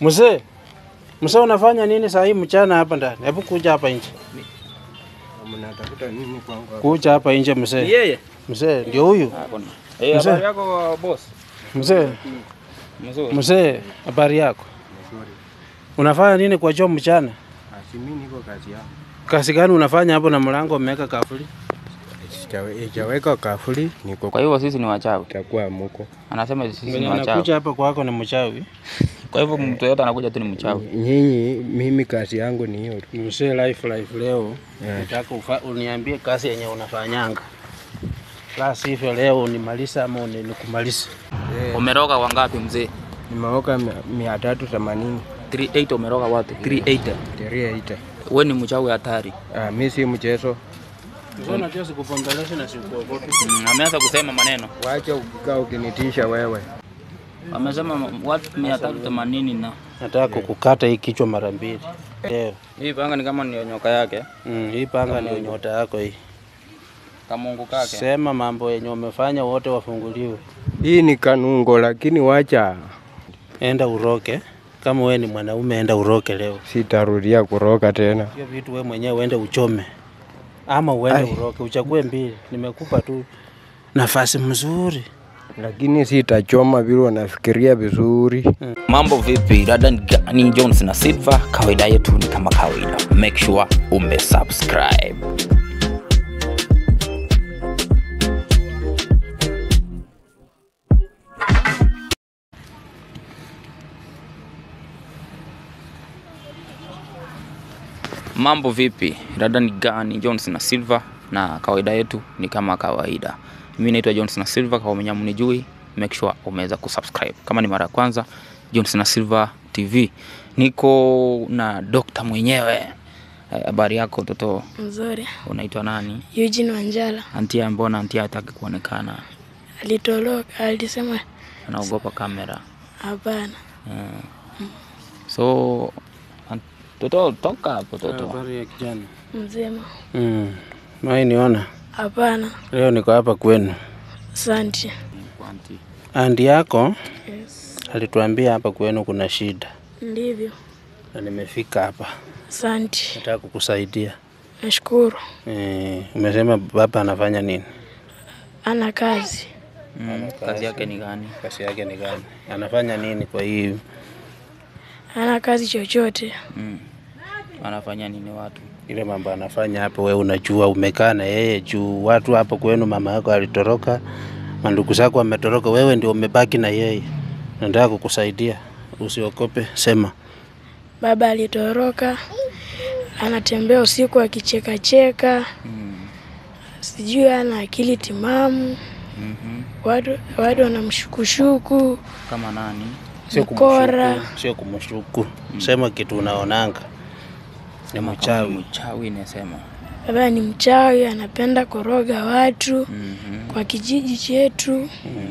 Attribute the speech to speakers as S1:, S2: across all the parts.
S1: Mzee, mzee unafanya nini saa hii mchana hapa ndani? Hebu kuja hapa nje.
S2: Mnatafuta nini kwangu? hapa?
S1: Kuja hapa nje mzee.
S3: Yeye.
S1: Mzee ndio huyu.
S3: Eh,
S1: Mzee.
S3: habari yako boss?
S1: Mzee,
S3: Mzuri.
S1: mzee, habari yako?
S2: Nzuri.
S1: Unafanya nini kwa choo mchana?
S2: Ah, si mimi niko kazi yangu.
S1: Kazi gani unafanya hapo na mlango umeweka kafuli?
S2: Sijawe- Sijaweka kafuli, niko
S3: Kwa hivyo sisi ni wachawi.
S2: takuwa muko.
S3: Anasema sisi ni
S1: Mwenye
S3: wachawi.
S1: anakuja hapa kwako ni mchawi.
S3: Kwa hivyo mtu yote anakuja tu ni mchawi.
S2: Nyinyi, mimi kazi yangu ni hiyo tu.
S1: Mzee life life leo
S2: Yeah.
S1: nataka ufa- uniambie kazi yenye unafanyanga. La sivyo leo unimaliza ama uni- nikumalize.
S3: Umeroga wangapi mzee?
S2: Nimeoka mia- mia tatu themanini
S3: 38 umeroga watu 380.
S2: teria ita.
S3: Wewe ni mchawi hatari.
S2: Ah, mi si mchezo.
S1: Mzee unajua sikupombelesha na sikuogopi.
S3: Mm, ameanza kusema maneno.
S2: Wacha ukikaa ukinitisha wewe.
S3: Amesema watu 380 na
S1: Nataka kukukata hii kichwa mara mbili. Leo.
S3: hii panga ni kama ni nyoka yake.
S1: Mm, hii panga ndio nyota yako hii.
S3: Kamungu kake.
S1: Sema mambo yenye umefanya wote wafunguliwe.
S2: Hii ni kanungo, lakini wacha
S1: Enda uroke. Kama wewe ni mwanaume enda uroke leo.
S2: sitarudia kuroka tena.
S1: Hiyo vitu wewe mwenyewe uende uchome. Ama uende
S2: Ai.
S1: uroke, uchague mbili. Nimekupa tu nafasi mzuri.
S2: Lakini sitachoma vile unafikiria vizuri.
S3: Mambo vipi? Dada ni gani? Jones na Silva, kawaida yetu ni kama kawaida. Make sure umesubscribe. Mambo vipi? Dada ni gani? Jones na Silva, na kawaida yetu ni kama kawaida. Mimi naitwa Jones na Silva, kama mwenye mnijui, make sure umeweza kusubscribe. Kama ni mara ya kwanza, Jones na Silva TV. Niko na dokta mwenyewe. Eh, Habari yako mtoto,
S4: Mzuri.
S3: unaitwa nani?
S4: Eugene Wanjala
S3: Antia, mbona antia hataki kuonekana?
S4: alitoroka, alisema
S3: Anaogopa kamera.
S4: hapana.
S3: Eh. So an- toto, toka hapo toto.
S1: Habari ya kijana.
S4: Mzima
S1: Mm. Mai niona.
S4: hapana.
S1: Leo niko hapa kwenu.
S4: Asante.
S3: Anti.
S1: Andi yako
S4: Yes.
S1: alituambia hapa kwenu kuna shida
S4: Ndivyo.
S1: na nimefika hapa.
S4: Asante.
S1: Nataka kukusaidia.
S4: Nashukuru.
S1: Eh, umesema baba anafanya nini?
S4: Ana kazi.
S3: Mm, kazi yake ni gani?
S1: Kazi yake ni gani? Anafanya nini kwa hii?
S4: Ana kazi chochote.
S3: Mm. Anafanya nini watu?
S1: Ile mambo anafanya hapo, wewe unajua, umekaa na yeye juu watu hapo kwenu, mama yako alitoroka, mandugu zako wametoroka, wewe ndio umebaki na yeye. Nataka kukusaidia, usiogope, sema.
S4: Baba alitoroka, anatembea usiku akichekacheka,
S3: Mm.
S4: sijui ana akili timamu.
S3: Mhm.
S4: Watu watu wanamshukushuku,
S3: Kama nani?
S1: Sio
S4: mkora.
S1: kumshuku, sio kumshuku. Sema kitu unaonanga. Ni
S3: Kama
S1: mchawi.
S3: Mchawi nasema.
S4: Baba ni mchawi, anapenda koroga watu
S3: Mhm.
S4: kwa kijiji chetu.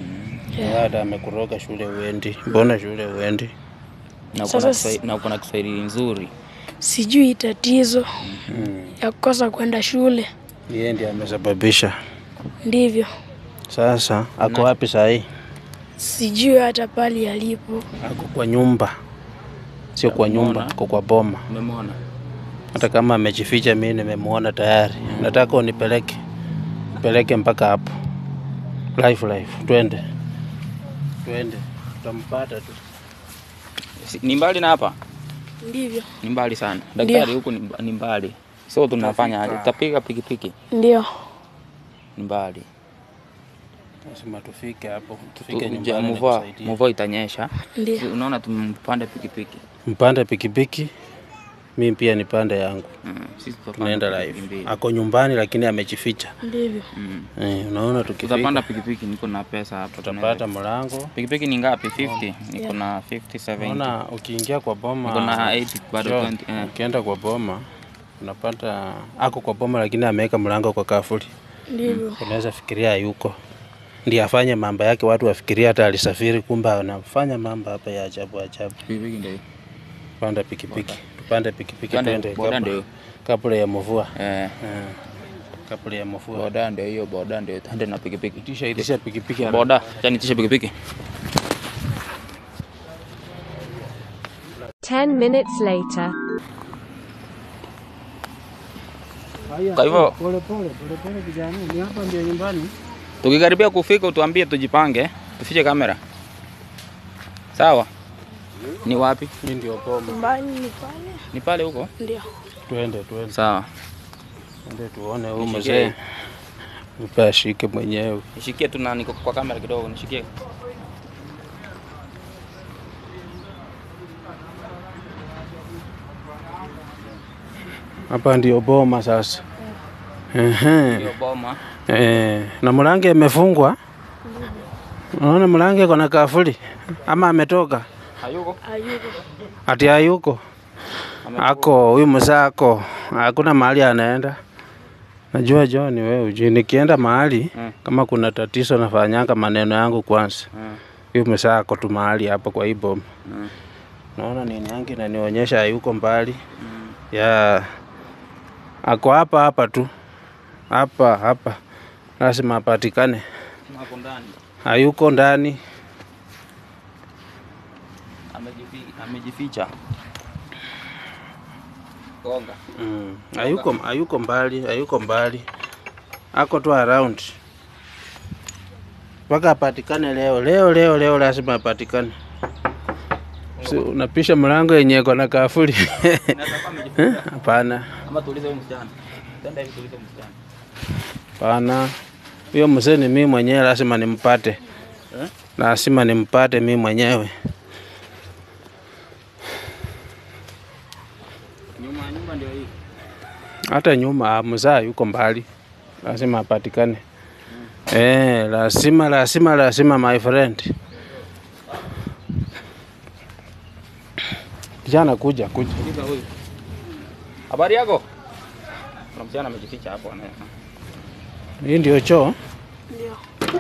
S1: Hata amekuroga shule uendi. Mbona shule uendi?
S3: Na uko
S4: Sasa
S3: na
S4: s-
S3: Kiswahili- na uko na Kiswahili nzuri.
S4: Sijui tatizo
S1: Mm.
S4: ya kukosa kwenda shule.
S1: Yeye ndiye amesababisha.
S4: Ndivyo,
S1: Sasa ako wapi saa hii?
S4: sijui hata pali alipo.
S1: Ako kwa nyumba, sio kwa nyumba,
S3: Umeona?
S1: ako kwa boma.
S3: Umemwona?
S1: Hata kama amejificha, mimi nimemwona tayari. Nataka unipeleke, nipeleke mpaka hapo. Life life, twende, twende, tutampata tu.
S3: Si- Ni mbali na hapa?
S4: Ndivyo,
S3: Ni mbali sana.
S4: Ndio.
S3: Daktari huku ni mba- ni mbali. So tunafanya aje? Tutapiga pikipiki.
S4: ndio,
S3: Ni mbali.
S1: Lazima tufike hapo, tufike
S3: Tu-
S1: nyumbani
S3: Mvua
S1: nikusaidie.
S3: mvua itanyesha.
S4: ndio.
S3: Si Unaona tumpande pikipiki.
S1: Mpande pikipiki, mimi pia nipande yangu,
S3: Mm. Sisi tutapanda
S1: tunaenda
S3: pikipiki
S1: live.
S3: mbili.
S1: Ako nyumbani lakini amejificha.
S4: Ndivyo,
S3: Mm.
S1: Eh, unaona tukifika
S3: Tutapanda pikipiki, niko na pesa hapa.
S1: tutapata mlango.
S3: Pikipiki ni ngapi? 50. Niko na 50 70.
S1: Unaona ukiingia kwa boma
S3: Niko na 80 bado
S1: Sure.
S3: 20. eh.
S1: Ukienda kwa boma unapata ako kwa boma, lakini ameweka mlango kwa kafuli.
S4: ndivyo.
S1: Unaweza fikiria hayuko, ndiye afanye mambo yake, watu wafikiria hata alisafiri, kumbe anafanya mambo hapa ya ajabu ajabu.
S3: Pikipiki ndio.
S1: Panda pikipiki, tupande pikipiki
S3: Pande-
S1: twende
S3: boda
S1: kabla-
S3: ndio.
S1: kabla ya mvua
S3: Eh.
S1: Eh, kabla ya mvua.
S3: Boda ndio hiyo, boda ndio tuende na pikipiki.
S1: Tisha itisha pikipiki haraka.
S3: Boda, yani tisha pikipiki.
S5: 10 minutes later.
S3: Kwa hivyo
S1: Pole pole pole pole kijana, ni hapa ndio nyumbani.
S3: tukikaribia kufika utuambie tujipange, tufiche kamera. Sawa? Ni wapi?
S1: Hii ndio boma.
S4: Nyumbani ni pale,
S3: Ni pale huko?
S4: ndio.
S1: Twende twende.
S3: Sawa.
S1: Twende tuone huyu
S3: Nishikie.
S1: mzee. Mpe ashike mwenyewe.
S3: Nishikie tu na niko kwa kamera kidogo, nishikie.
S1: Hapa ndio boma sasa. Ehe.
S3: Hiyo boma.
S1: Eh, na mlango imefungwa. Unaona mlango iko na kafuli ama ametoka?
S3: Hayuko?
S4: Ayuko.
S1: Ati hayuko. Ako huyu mzee ako. Hakuna mahali anaenda. Najua John wewe ujui nikienda mahali
S3: Mm.
S1: kama kuna tatizo nafanyanga maneno yangu kwanza.
S3: Mm.
S1: Huyu mzee ako tu mahali hapo kwa hii boma.
S3: Mm.
S1: Naona nini yangu inanionyesha hayuko mbali. Ya ako hapa hapa tu. Hapa hapa. Lazima apatikane.
S3: Hapo ndani.
S1: Hayuko ndani.
S3: Amejificha. Amejificha. Gonga.
S1: Mm. Hayuko hayuko mbali, hayuko mbali. Ako tu around. Mpaka apatikane leo. Leo leo leo lazima apatikane. Si unapisha mlango yenye iko na kafuli.
S3: Inaweza kuwa amejificha.
S1: Hapana.
S3: Ama tuulize huyo msichana. Tenda hivi tuulize msichana.
S1: Hapana. Huyo mzee ni mimi mwenyewe lazima nimpate.
S3: Eh?
S1: Lazima nimpate mimi mwenyewe.
S3: Nyuma ya nyumba ndio hii.
S1: Hata nyuma mzaa yuko mbali. Lazima apatikane. Eh, lazima lazima lazima my friend. Kijana kuja kuja.
S3: Uliza huyu. Habari yako? Kuna msichana amejificha hapo ana.
S1: Hii ndio choo.
S4: Ndio.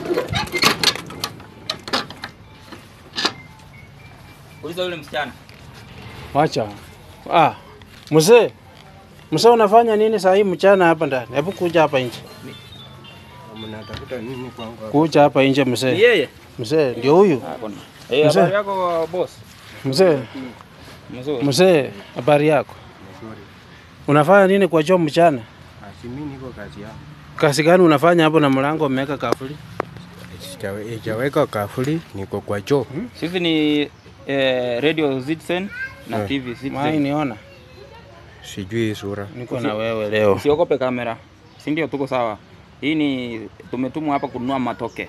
S3: Uliza yule msichana.
S1: Wacha. Ah, mzee. Mzee unafanya nini saa hii mchana hapa ndani? Hebu kuja hapa nje.
S2: Mnatafuta nini kwangu hapa?
S1: Kuja hapa nje
S3: Ni
S1: mzee.
S3: yeye?
S1: Mzee ndio huyu.
S3: Ah, kuna. Eh,
S1: Mzee.
S3: habari yako boss?
S1: Mzee,
S3: Mzuri.
S1: mzee, habari yako?
S2: Nzuri.
S1: Unafanya nini kwa choo mchana?
S2: Asi mimi niko kazi yangu.
S1: Kazi gani unafanya hapo na mlango umeweka kafuli?
S2: Sijawe- Sijaweka kafuli, niko kwa choo.
S3: Sisi ni eh, Radio Citizen na
S2: Eh.
S3: TV
S1: Mai
S3: Citizen.
S1: niona.
S2: Sijui hii sura.
S1: Niko na wewe leo.
S3: Usiogope kamera. Si ndio tuko sawa? Hii ni tumetumwa hapa kununua matoke,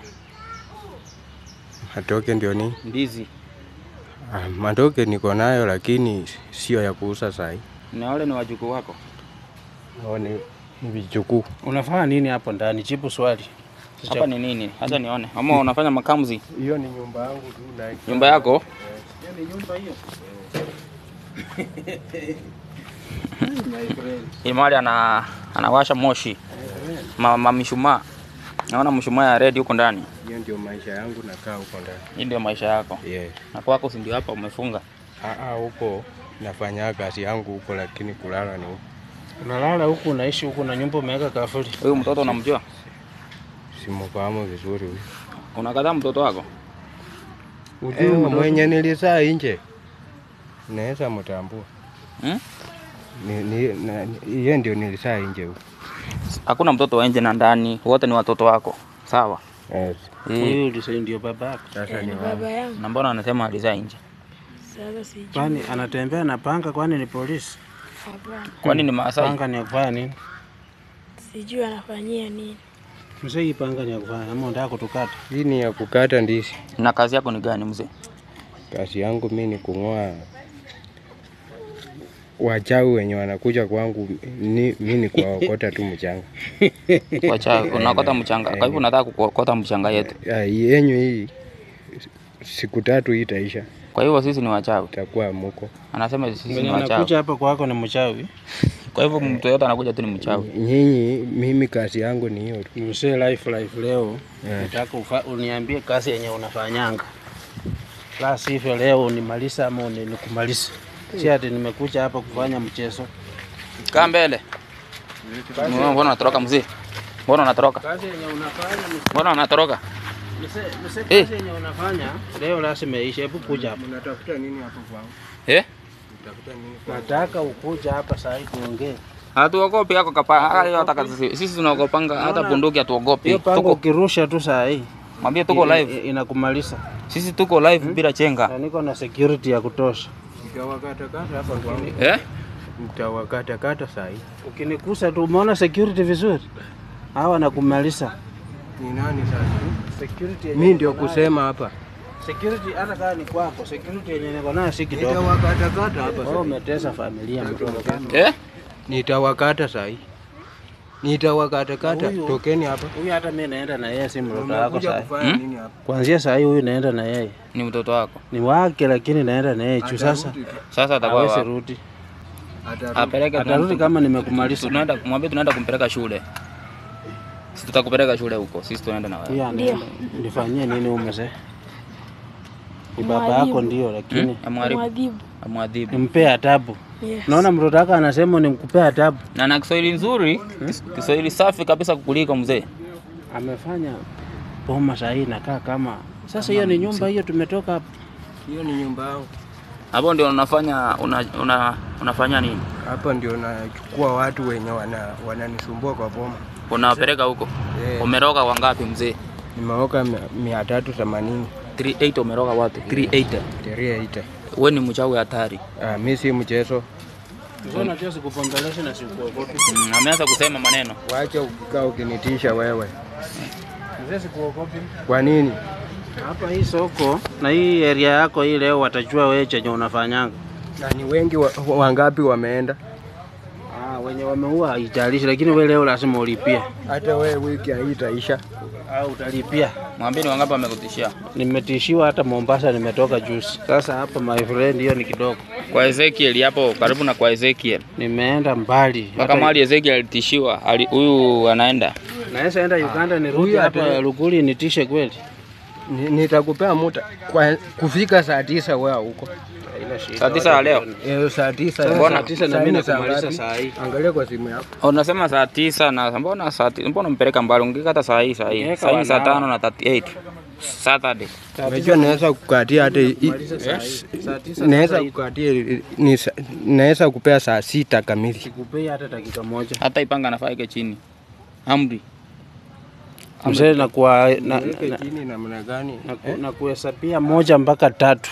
S2: Matoke ndio nini?
S3: ndizi.
S2: Ah, matoke niko nayo lakini sio ya kuuza sahi.
S3: Na wale ni wajukuu wako.
S2: Hao ni ni vichukuu.
S1: Unafanya nini hapo ndani? Jibu swali.
S3: Hapa ni nini? Acha nione. Ama unafanya makamzi
S2: Hiyo ni nyumba yangu tu na
S3: nyumba yako? Hii mahali ana anawasha moshi ma, ma mishumaa. Naona mshumaa ya red huko ndani.
S2: hiyo ndio maisha yangu nakaa huko ndani.
S3: Hii ndio maisha yako.
S2: Yes.
S3: Na kwako si ndio hapa umefunga?
S2: Ah, ah, huko nafanya kazi yangu huko lakini kulala ni huko.
S1: Unalala huku unaishi huku na nyumba umeweka kafuli.
S3: Huyu mtoto unamjua?
S2: Simfahamu vizuri huyu.
S3: Unakataa mtoto wako?
S2: Ujui mwenye nilizaa nje. Naweza mtambua.
S3: Hmm?
S2: Ni, ni, na, yeye ndio nilizaa nje huko.
S3: Hakuna mtoto wa nje na ndani, wote ni watoto wako. Sawa?
S2: Yes.
S3: Eh.
S1: Huyu ndio ndio baba yako.
S2: Sasa
S4: Ni
S2: ni
S4: baba yangu.
S3: Na mbona anasema alizaa nje?
S4: Sasa sijui.
S1: Kwani anatembea na panga kwani ni polisi?
S4: Hapana.
S3: Kwani ni Maasai?
S1: Panga ni ya kufanya nini?
S4: Sijui anafanyia nini.
S1: Mzee, hii panga ni ya kufanya ama unataka kutukata?
S2: hii ni ya kukata ndizi.
S3: Na kazi yako ni gani mzee?
S2: Kazi yangu mimi ni kung'oa wachawi wenye wanakuja kwangu, ni, mimi ni kuwaokota tu mchanga.
S3: Wacha unakota mchanga. Kwa hivyo unataka kukota mchanga yetu.
S2: Ah, Yenyu hii siku tatu hii itaisha,
S3: Kwa hivyo sisi ni wachawi.
S2: itakuwa muko.
S3: Anasema sisi ni
S1: Mwenye
S3: wachawi.
S1: anakuja hapa kwako ni mchawi.
S3: Kwa hivyo mtu yote anakuja tu ni mchawi.
S2: Nyinyi, mimi kazi yangu ni hiyo tu.
S1: Mzee, life life leo
S2: Yeah.
S1: nataka ufa- uniambie kazi yenye unafanyanga, la sivyo leo unimaliza ama uni- nikumalize. Si ati nimekuja hapa kufanya mchezo.
S3: Kaa mbele. Mbona mbona unatoroka mzee? Mbona unatoroka?
S1: Kazi yenye unafanya
S3: Mbona unatoroka?
S1: mzee, mzee,
S3: Eh.
S1: kazi yenye unafanya leo lazima iishe. Hebu kuja hapa.
S2: Mnatafuta nini hapo kwangu?
S3: Eh?
S1: Nataka ukuja hapa saa hii tuongee.
S3: Hatuogopi yako kapa. Hayo hata sisi sisi tunaogopanga hata bunduki hatuogopi.
S1: Hiyo pango
S3: Tuko
S1: ukirusha tu saa hii
S3: mwambie tuko
S1: i-
S3: live.
S1: i- inakumaliza.
S3: Sisi tuko live bila chenga.
S1: Na niko na security ya kutosha.
S2: Mtawakatakata hapa kwangu.
S3: Eh?
S2: Mtawakatakata saa hii.
S1: Ukinikusa tu umeona security vizuri? Hawa nakumaliza.
S2: Ni nani sasa?
S1: Security yenye
S2: Mimi ndio
S1: niko nayo-
S2: kusema hapa.
S1: Security hata kama ni kwako, security yenye niko nayo si kidogo.
S2: Nitawakatakata hapa
S1: Wewe
S2: sasa.
S1: umetesa familia mtoto.
S3: Eh?
S2: Nitawakata saa hii. Nitawakatakata.
S1: Huyu-
S2: Tokeni hapa.
S1: Huyu hata mimi naenda na yeye si mtoto wako
S2: Umekuja
S1: saa hii.
S2: kufanya nini hapa?
S1: Kuanzia saa hii huyu naenda na yeye.
S3: Ni mtoto wako.
S1: Ni wake lakini naenda na yeye juu sasa.
S2: Atarudi tu.
S3: Sasa atakuwa
S1: Hawezi
S3: wapi?
S1: rudi.
S2: Atarudi.
S3: Apeleke
S1: Atarudi kama nimekumaliza.
S3: tunaenda mwambie tunaenda kumpeleka shule. Sisi tutakupeleka shule huko. Sisi tunaenda na wewe.
S1: Huyu anaenda. Nifanyie nini huyu mzee? Ni baba yako ndio lakini
S3: Amwaribu,
S4: Mwadhibu.
S3: amwadhibu.
S1: nimpee adabu.
S4: Yes.
S1: Naona mtoto wako anasema nimkupee adabu.
S3: Na na Kiswahili nzuri, Kiswahili safi kabisa kukuliko mzee.
S1: Amefanya boma saa hii inakaa kama sasa. Hiyo ni nyumba hiyo, tumetoka hapa.
S2: Hiyo ni nyumba yangu.
S3: Hapo ndio unafanya una, una, unafanya nini?
S2: Hapa ndio nachukua watu wenye wana wananisumbua kwa boma.
S3: Unawapeleka huko.
S2: Eh,
S3: Umeroga wangapi mzee?
S2: nimeoka mia- mia tatu themanini
S3: 38 umeroga watu. 380.
S2: teria ita.
S3: Wewe ni mchawi hatari.
S2: Ah, mi si mchezo.
S1: Mzee, unajua sikupombelesha na sikuogopi.
S3: Mm, ameanza kusema maneno.
S2: Wacha ukikaa ukinitisha wewe.
S1: Mzee, sikuogopi.
S2: Kwa nini?
S1: Hapa hii soko na hii area yako hii leo watajua wewe chenye unafanyanga.
S2: Na ni wengi wa, wangapi wameenda?
S1: Ah, wenye wameua haijalishi, lakini wewe leo lazima ulipie.
S2: Hata wewe wiki haitaisha.
S1: Au utalipia.
S3: Mwambie ni wangapi wamekutishia.
S1: Nimetishiwa hata Mombasa, nimetoka juzi. Sasa hapa my friend, hiyo ni kidogo.
S3: Kwa Ezekiel hapo karibu na kwa Ezekiel.
S1: Nimeenda mbali.
S3: Mpaka mahali Ezekiel alitishiwa, ali- huyu anaenda.
S1: Naweza enda Uganda nirudi
S2: Huyu
S1: hapa
S2: ata-
S1: Luguli nitishe kweli.
S2: Ni- Nitakupea muda kwa kufika saa tisa wewe huko.
S1: Haina shida.
S3: Saa tisa ya leo.
S2: Eh, saa tisa.
S1: Sasa
S3: Mbona?
S1: saa tisa na
S2: Saa
S1: mimi
S2: nne, saa
S1: nakumaliza
S2: ngapi?
S1: saa hii.
S2: Angalia kwa simu yako.
S3: Unasema saa tisa na mbona saa ti- mbona mpeleka mbali? Ungekata saa hii saa hii.
S1: Ungeweka
S3: Saa hii ni saa
S1: wanao.
S3: tano na 38. Saturday.
S2: Unajua naweza kukatia hata i-
S1: Kumaliza saa hii. Saa tisa
S2: naweza
S1: sasa hii.
S2: kukatia ni sa- naweza kupea saa sita kamili.
S1: Sikupei hata dakika moja.
S3: Hata ipanga nafaa ike chini. Amri.
S1: Mzee na kwa na,
S2: Weke
S1: na,
S2: chini namna gani?
S1: na, ku- na kuhesabia moja mpaka tatu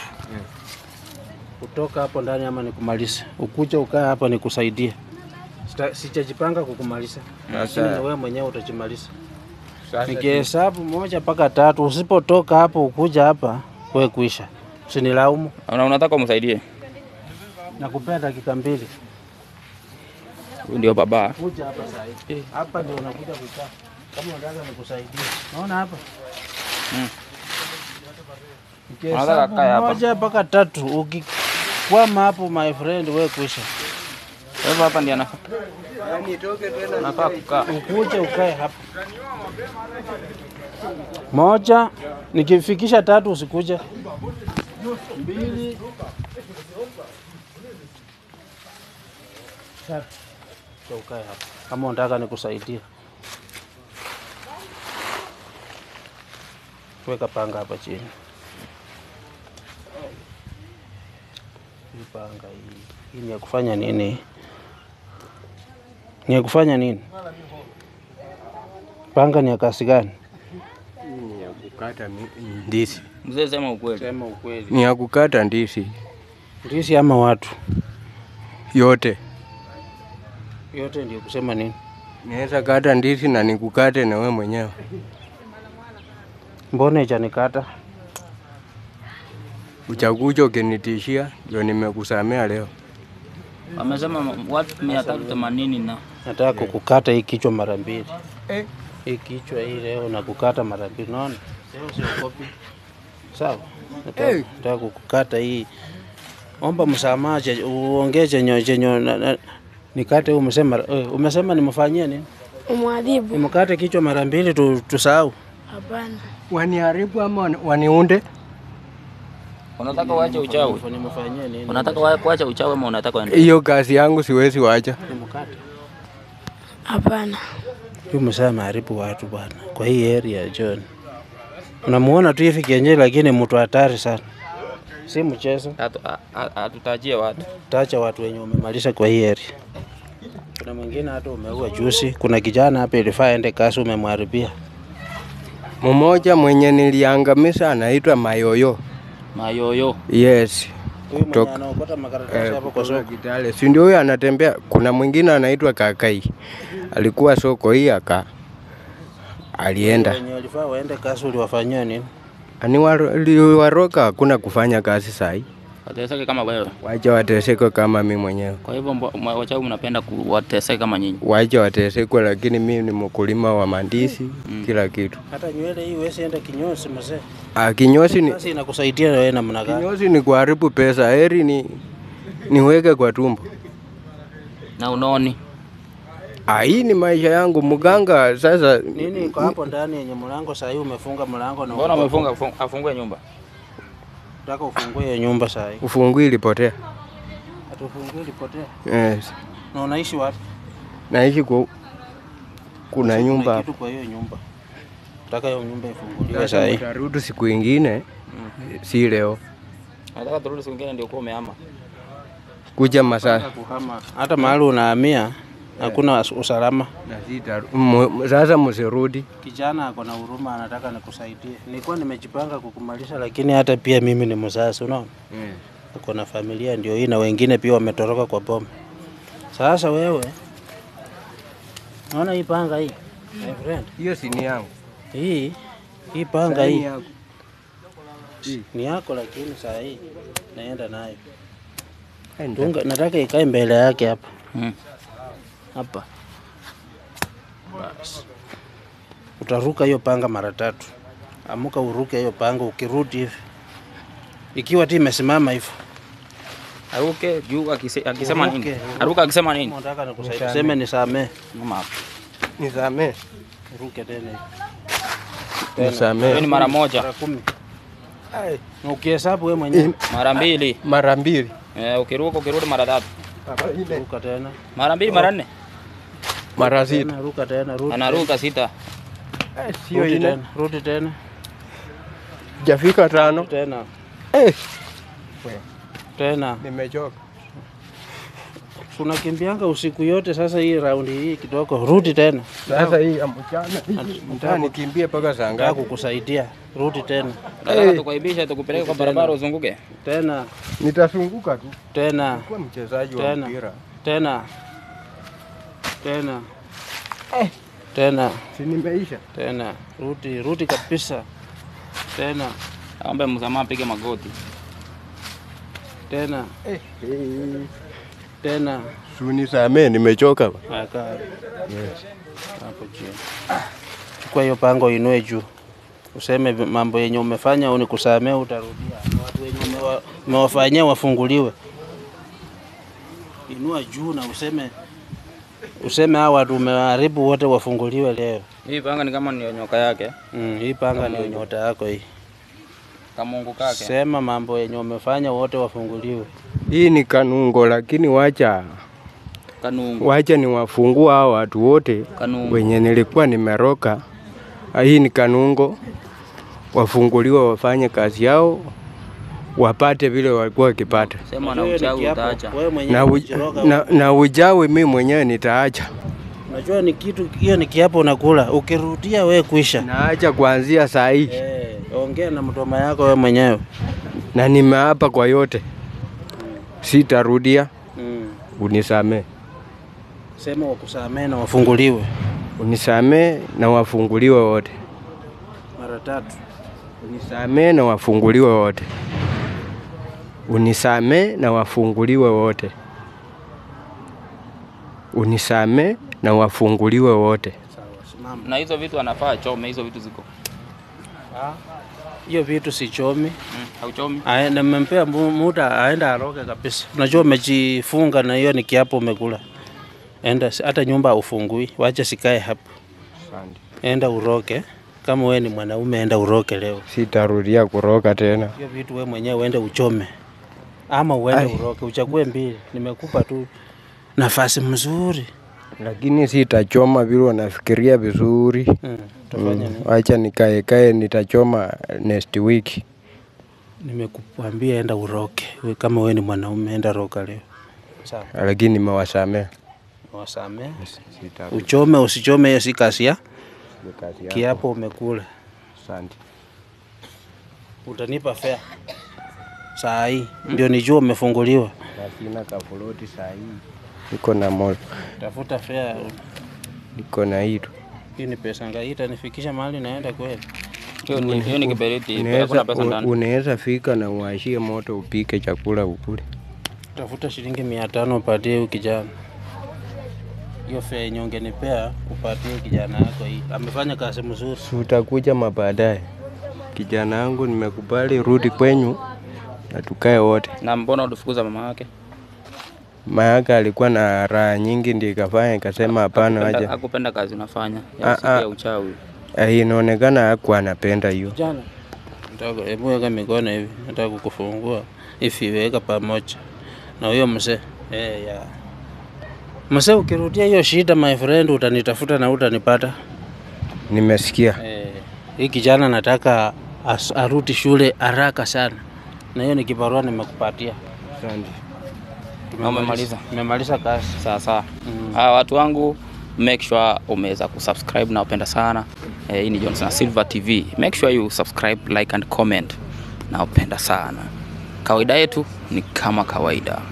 S1: kutoka hapo ndani ama nikumalize, ukuja ukaa hapa nikusaidie. Sita- Sijajipanga kukumaliza, lakini na wewe mwenyewe utajimaliza.
S2: Sasa
S1: Nikihesabu moja mpaka tatu, usipotoka hapo ukuja hapa, wewe kuisha, usinilaumu.
S3: Una, unataka umsaidie.
S1: Nakupea dakika mbili,
S3: Huyu ndio baba.
S1: kuja hapa saa hii. Hapa ndio unakuja kukaa, kama unataka nikusaidie. Naona hapa
S3: Mm.
S1: Nikihesabu
S3: Unataka kae hapa.
S1: moja mpaka tatu, ukikwama hapo my friend, wewe kuisha.
S3: Kwa hivyo hapa ndio anafaa. Anafaa kukaa.
S1: Ukuje ukae hapa. Moja, nikifikisha tatu usikuje. Mbili, tatu. Sasa ukae hapa kama unataka nikusaidie. Weka panga hapa chini. Hii panga hii, hii ni ya kufanya nini? Ni ya kufanya nini? Panga ni ya kasi gani?
S2: ni ya kukata mi- ndizi.
S3: Mzee sema ukweli.
S1: Sema ukweli.
S2: Ni ya kukata ndizi
S1: Ndizi ama watu
S2: yote.
S1: yote ndio kusema nini?
S2: Naweza kata ndizi na nikukate na wewe mwenyewe.
S1: Mbona ichanikata?
S2: Uchakuja ukinitishia ndio nimekusamea leo.
S3: Amesema watu 380 na
S1: Nataka kukukata hii kichwa mara mbili.
S2: Eh.
S1: Hii kichwa hii leo na kukata mara mbili. Unaona? Leo siogopi. Sawa? Nataka,
S2: Eh.
S1: nataka kukukata hii. Omba msamaha, che- uongee chenye chenye na- na- nikate. Umesema eh, umesema nimfanyie nini?
S4: Umwadhibu?
S1: Nimkate kichwa mara mbili tu, tusahau.
S4: Hapana.
S2: Waniharibu ama wani- waniunde?
S3: unataka uache uchawi.
S1: Nimfanyie nini?
S3: Unataka wa- kuacha uchawi ama unataka uende?
S2: Hiyo kazi yangu siwezi wacha.
S1: Nimkate.
S4: Hapana.
S1: Huyu mzee ameharibu watu bwana, kwa hii area John. Unamuona tu hivi kienyeji, lakini mtu hatari sana. si mchezo.
S3: Hatu- a- a- Hatutajie watu.
S1: Tacha watu wenye umemaliza kwa hii area. Kuna mwingine hata umeua juzi. Kuna kijana hapa ilifaa aende kazi, umemharibia.
S2: Mmoja mwenye niliangamiza anaitwa Mayoyo.
S3: Mayoyo.
S2: Yes.
S1: Huyu mwenye
S2: Kutoka-
S1: anaokota makaratasi
S2: Eh,
S1: hapo kwa
S2: kutoka
S1: soko.
S2: Kitale. Si ndio huyo anatembea. Kuna mwingine anaitwa Kakai. Alikuwa soko hii aka alienda.
S1: Wenye walifaa waende kazi uliwafanyia nini?
S2: Ani waliwaroka hakuna kufanya kazi sahi.
S3: Wateseke kama wewe.
S2: Wacha wateseke kama mi mwenyewe.
S3: Kwa hivyo mbo- mwa- wachawi mnapenda kuwateseka kama nyinyi.
S2: Wacha watesekwe, lakini mi ni mkulima wa mandisi kila kitu.
S1: Hata nywele hii huwezi enda kinyozi mzee.
S2: Ah, kinyozi ni,
S1: Kazi inakusaidia wewe namna gani?
S2: kinyozi ni kuharibu pesa. Heri ni niweke kwa tumbo.
S3: Na unoni.
S2: Ah, hii ni maisha yangu mganga. Sasa
S1: Nini iko hapo ndani yenye mlango saa hii umefunga mlango na
S3: Mbona
S1: uko-
S3: umefunga afung- afungue nyumba?
S1: Nataka ufungue hiyo nyumba saa hii.
S2: ufungui ilipotea.
S1: Atufungue lipotea.
S2: Yes.
S1: Na unaishi wapi?
S2: Naishi ku, kuna
S1: Kuna
S2: nyumba
S1: kitu kwa hiyo nyumba. Nataka hiyo nyumba ifunguliwe
S2: Sasa
S1: saa hii.
S2: utarudi siku ingine, si leo.
S3: Nataka turudi siku nyingine ndio kuwa umehama.
S2: Kuja masaa
S1: Kuhama. Hata mahali unahamia hakuna us- usalama.
S2: na sita. mu- Sasa msirudi.
S1: Kijana ako na huruma, anataka nikusaidie. Nilikuwa nimejipanga kukumalisha, lakini hata pia mimi ni mzazi, unaona, uko na familia ndio hii, na wengine pia wametoroka kwa boma. Sasa wewe, naona hii panga hii, my friend,
S2: Hiyo si ni yangu.
S1: hii hii panga
S2: Saini
S1: hii
S2: yako.
S1: ni yako, lakini saa hii naenda nayo
S2: Enda.
S1: Tunga, nataka ikae mbele yake hapa
S3: Mm.
S1: hapa. Basi utaruka hiyo panga mara tatu. Amuka uruke hiyo panga, ukirudi hivi ikiwa ti imesimama hivyo,
S3: Aruke juu akise- akisema nini?
S1: Uruke.
S3: Aruka akisema nini?
S1: Kama unataka nikusaidie, seme nisamee,
S3: Mama hapo.
S2: Nisamee.
S1: uruke tena hivi.
S3: Hiyo ni
S2: Nisamee.
S3: mara moja,
S1: mara kumi, na ukihesabu wewe mwenyewe
S3: mara mbili.
S2: Mara mbili.
S3: Eh, ukiruka ukirudi mara tatu.
S1: ruka tena,
S3: Mara mbili mara nne.
S2: Mara sita.
S1: tena ruka tena, rudi
S3: Anaruka sita.
S2: Eh, Sio
S1: rudi
S2: ine.
S1: tena, rudi tena
S2: Jafika tano.
S1: tena
S2: Eh,
S1: tena
S2: nimechoka.
S1: tunakimbianga usiku yote. Sasa hii raundi hii kidogo, rudi tena,
S2: Sasa hii ya mchana. Mtaka nikimbie mpaka saa
S1: nataka
S2: ngapi?
S1: kukusaidia. Rudi tena
S3: Nataka tukuaibisha tukupeleke kwa barabara uzunguke.
S1: tena
S2: Nitasunguka tu.
S1: tena
S2: Kuwa mchezaji wa
S1: Tena.
S2: mpira.
S1: tena tena tena
S2: Si nimeisha.
S1: tena, rudi rudi kabisa, tena
S3: Aombe msamaha, pige magoti.
S1: tena
S2: Eh, eh.
S1: tena,
S2: Sunisamee, nimechoka.
S1: aka hapo chini. Chukua hiyo pango, inue juu, useme vi- mambo yenye umefanya au nikusamee, utarudia. Na Watu wenye umewa- umewafanyia wafunguliwe. Inua juu na useme useme hao watu umewaharibu wote wafunguliwe leo.
S3: Hii panga ni kama ni nyoka yake,
S1: Mm, hii panga ndio nyota yako hii.
S3: kamungu kake.
S1: Sema mambo yenye umefanya wote wafunguliwe.
S2: Hii ni kanungo, lakini wacha
S3: Kanungu.
S2: wacha ni wafungua hao watu wote
S3: Kanungu.
S2: wenye nilikuwa nimeroka. Ah, Hii ni kanungo, wafunguliwe wafanye kazi yao, wapate vile walikuwa wakipata.
S3: Sema na
S1: Unajua hiyo ni
S3: uchawi
S1: kiapo.
S3: utaacha.
S1: Wewe mwenyewe
S2: Na, uj,
S1: umejiroga
S2: na,
S1: huko.
S2: na ujawi mi mwenyewe nitaacha,
S1: Unajua ni kitu hiyo ni kiapo unakula. Ukirudia wewe kuisha.
S2: naacha kuanzia saa hii
S1: Eh, ongea na mtoma yako wewe mwenyewe.
S2: na nimeapa kwa yote, sitarudia.
S1: Mm.
S2: Unisamee,
S1: Sema wakusamee na wafunguliwe
S2: unisamee na wafunguliwe wote,
S1: mara tatu.
S2: unisamee na wafunguliwe wote, unisamee na wafunguliwe wote, unisamee na wafunguliwe wote.
S1: Sawa, simama.
S3: Na hizo vitu anafaa achome, hizo vitu ziko.
S1: Hiyo vitu sichomi.
S3: Mm, hauchomi.
S1: Aende mmempea mu- muda aende aroge kabisa. Unajua umejifunga na hiyo ni kiapo umekula. Enda hata nyumba ufungui, wacha sikae hapo. Enda uroke. Kama wewe ni mwanaume enda uroke leo.
S2: Sitarudia kuroka tena.
S1: Hiyo vitu wewe mwenyewe uende uchome. Ama uende
S2: Ai.
S1: uroke, uchague mbili. Nimekupa tu nafasi mzuri.
S2: lakini sitachoma vile wanafikiria vizuri.
S1: Mm. Tufanye
S2: Mm,
S1: nini?
S2: Wacha nikae kae, nitachoma next week.
S1: Nimekuambia enda uroke. We, kama wewe ni mwanaume enda roka leo. Sawa.
S2: lakini nimewasamea.
S1: Wasamee.
S2: Sitaki
S1: Uchome usichome, hiyo si kazi ya
S2: kazi yako.
S1: kiapo. Umekula,
S2: Asante.
S1: utanipa fea saa hii ndio nijua umefunguliwa.
S2: Na sina kafuloti saa hii. Niko na moto.
S1: Tafuta fea.
S2: Niko na hilo.
S1: Hii ni pesa ngapi? Itanifikisha mahali naenda kweli?
S3: Hiyo ni, hiyo ni kiberiti, hakuna
S2: Unaweza
S3: pesa ndani.
S2: unaweza fika na uashie moto upike chakula ukule.
S1: Tafuta shilingi mia tano upatie huyu kijana. Hiyo fea yenye ungenipea upatie kijana yako hii. Amefanya kazi mzuri.
S2: Si utakuja mabaadaye. Kijana wangu nimekubali, rudi kwenyu na tukae wote.
S3: Na mbona ulifukuza mama yake?
S2: Mayaka alikuwa na raha nyingi, ndio ikafanya ikasema hapana,
S3: Hakupenda-
S2: aje.
S3: Hakupenda kazi unafanya
S2: Ah,
S3: ya siku
S2: ah.
S3: ya uchawi.
S2: Eh, Inaonekana hakuwa anapenda hiyo.
S1: Jana nataka hebu weka mikono hivi, nataka kukufungua hivi, weka pamoja na huyo mzee eh, ya mzee. Ukirudia hiyo shida, my friend, utanitafuta na utanipata.
S2: Nimesikia.
S1: Eh, hii kijana nataka as, arudi shule haraka sana, na hiyo ni kibarua nimekupatia.
S2: Asante.
S3: Na umemaliza?
S1: Nimemaliza kazi.
S3: Sawa sawa. Ah, watu wangu make sure umeweza kusubscribe na upenda sana. Eh, hii ni Johnson Silver TV. Make sure you subscribe, like and comment. Na upenda sana. Kawaida yetu ni kama kawaida.